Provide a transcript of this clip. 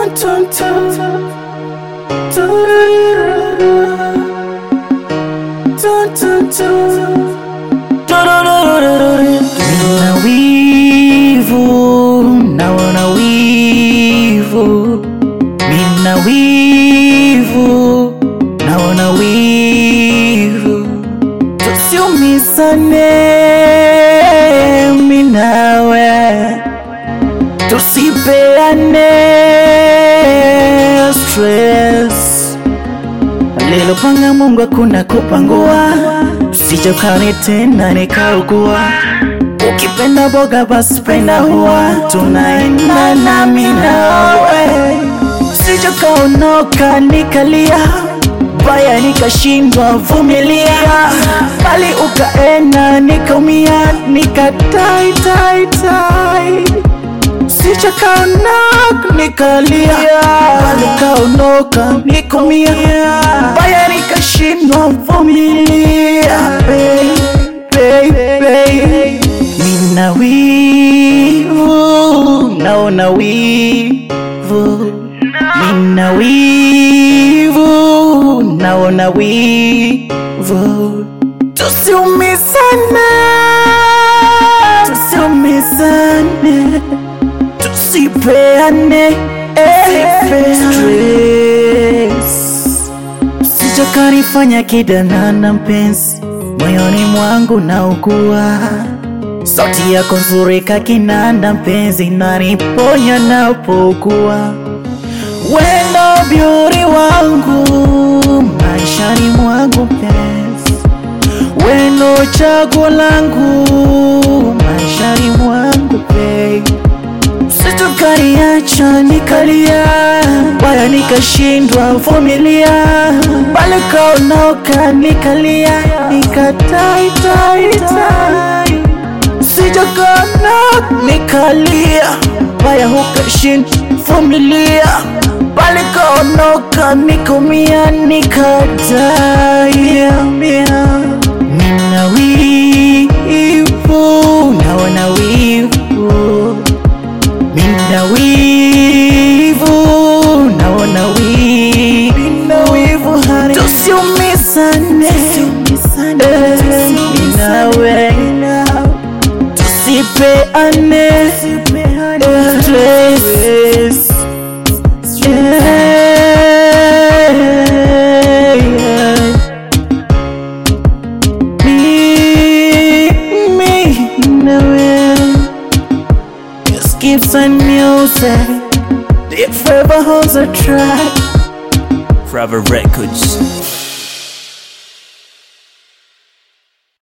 Dun, dun, dun. Dun, dun, dun. Nina wivu, naona wivu, nina wivu, naona wivu, tusiumizane mimi nawe, tusipeane stress alilopanga Mungu hakuna kupangua, usijokane tena nikaugua. Ukipenda boga basi penda huwa, tunaenda nami nawe, sijokaonoka nikalia baya nikashindwa vumilia, bali ukaenda nikaumia, nikatai tai tai sichakaona nikalia, bali kaondoka nikumia, baya nikashindwa vumilia. Baby, baby, nina wivu, naona wivu, nina wivu, naona wivu, tusiumizane, tusiumizane tusipeane eh, stress. Sijakanifanya kidanana mpenzi, moyoni mwangu naugua. Sauti yako nzuri kakinanda mpenzi, naniponya napougua. Wendo beauty wangu maishani mwangu mpenzi, wendo chaguo langu maishani mwangu babe situkaniacha nikalia, baya nikashindwa vumilia, bali kaondoka nikalia, nikatai tai tai, sijakana nikalia, baya hukashindwa vumilia, bali kaondoka nikumia, nikadai nina wivu, naona wivu Nina wivu, naona wivu, nina wivu honey, tusiumizane, Eh, ninawe, tusipeane eh, stress. Yeah, yeah. Me, me, nawe Skips and music Deep forever holds a track Forever Records.